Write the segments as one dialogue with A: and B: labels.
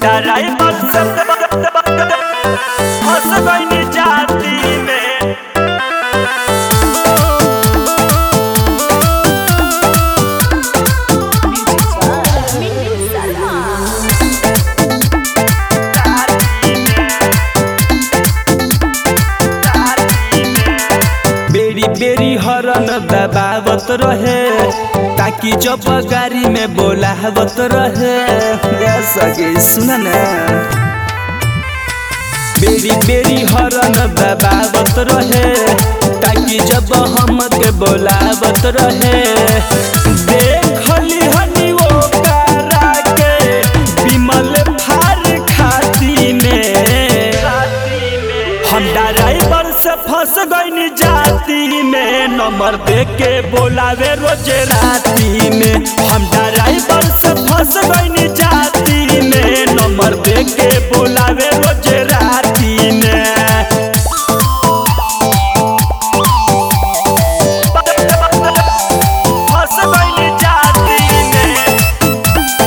A: driver से फंस गई जाती में
B: बेरी बेरी हरन दबावत रहे ताकि जब गाड़ी में बोलावत रहे गा सके सुन ना बेरी बेरी हरन दबावत रहे ताकि जब हम के बोलावत रहे देखली हनी वो कारा के विमल फार खाती में हम ड्राइवर से फंस गई जाती में नंबर दे के बोलावे रोज राती में हम ड्राइवर से फंस गई जाती में नंबर दे के बोलावे रोज राती में
A: फंस गई जाती में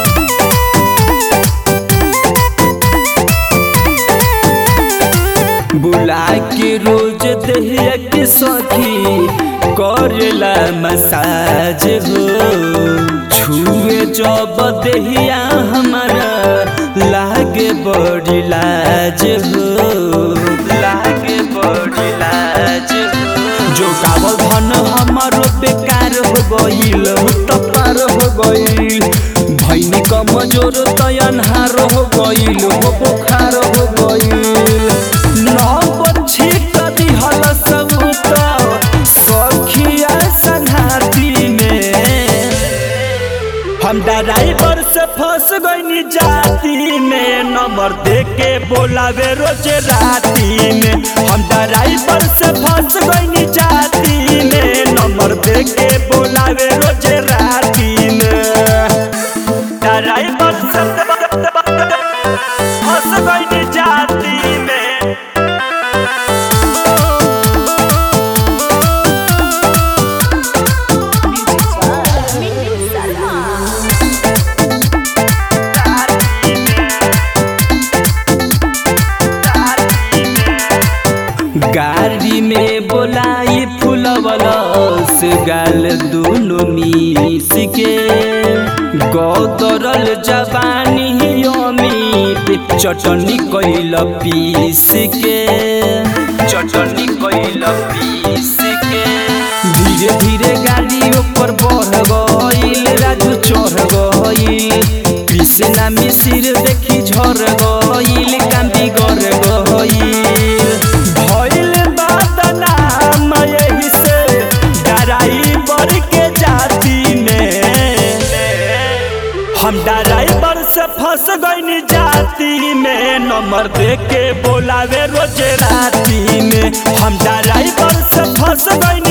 B: बुला के रोज दहिया के सखी करेला मसाज हो छुए जब दहिया हमारा लागे बड़ी लाज हो लागे बड़ी लाज हो जो कावल धन हमारो बेकार हो गईल तो पार हो गईल भैनी कमजोर तो अनहार हो गईल हो बुखार हो गईल नौ बच्ची कदी हल सब तो सखिया संघाती में हम ड्राइवर से फंस गई जाती में नंबर दे के बोलावे रोज राती में हम ड्राइवर से फंस गई जाती में नंबर दे के बोलावे रोज राती में
A: ड्राइवर से फंस गई जाती में
B: गाड़ी में बोलाई फुलवलस गाल दोनों मिस के गौतरल जवानी अमित चटनी कैल पीस के चटनी कैल पीस के धीरे धीरे गाड़ी ऊपर बढ़ गईल राजू चढ़ गईल कृष्णा मिसिर देखी झर गईल कांदी गर गईल भइल बदनाम यही से ड्राइवर के जाती में
A: हम ड्राइवर से फंस गई जाती में नंबर दे के बोलावे रोज राती में हम ड्राइवर से फंस गई